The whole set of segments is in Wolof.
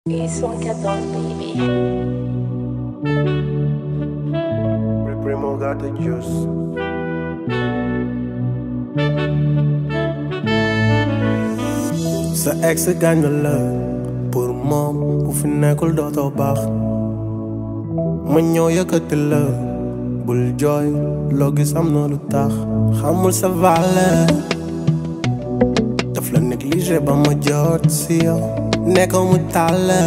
It's one cat on baby. Primo got the juice. sa ex gaañ la pour moom bu fi nekkul dootoo baax ma ñëw yëkkati la bul jooy loo gis am na lu tax xamul sa valeur daf la négligé ba ma jot si yow nekk mu tàlle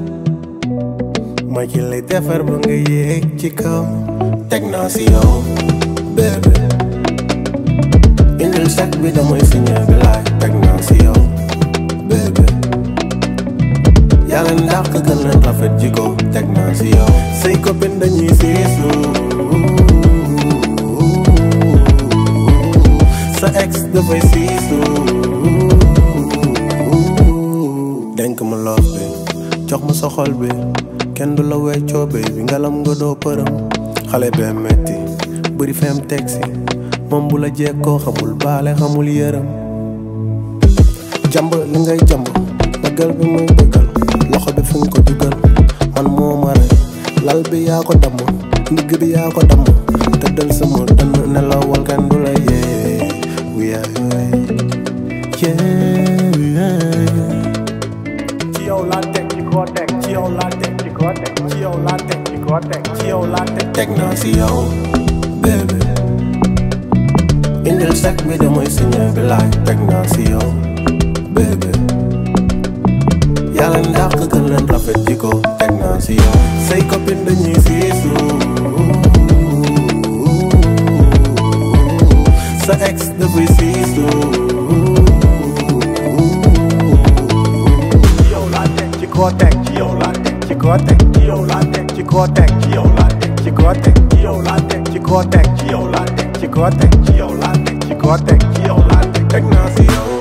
ma ci lay defar ba nga yéeg ci kaw teg naa si yow bébé indil sac bi damay signé bi laay teg naa si yow bébé yàlla ndax gën leen rafet jiko teg naa si yow say copine dañuy siisu sa ex dafay siisu denk ma loof bi jox ma sa xol bi kenn du la weccoo bi bi ngalam nga doo përëm xale bee metti bëri fem tegsi moom bu la jekkoo xamul baale xamul yërëm jàmb li ngay jàmb bëggal bi muy bëggal loxo bi fi nga ko dugal man moo ma rey lal bi yaa ko damm ndigg bi yaa ko damm tëddal sama dënn nelawal kenn du la yee wiyaay yee ci yow laa teg ci koo teg ci yow laa teg ci koo teg ci yow laa teg ci koo teg ci yow laa teg teg naa si yow bébé indil sac bi damay signé bi laay teg naa si yow bébé yàlla ndax gën leen rafet jiko teg naa si yow say copine dañuy siisu sa ex dafay siisu ci yow laa teg ci koo teg ci yow laa teg ci koo teg ci yow laa teg ci koo teg ci yow laa teg ci koo teg ci yow laa teg ci koo teg ci yow laa teg ci koo teg ci yow laa teg ci koo teg ci yow laa teg teg naa si yow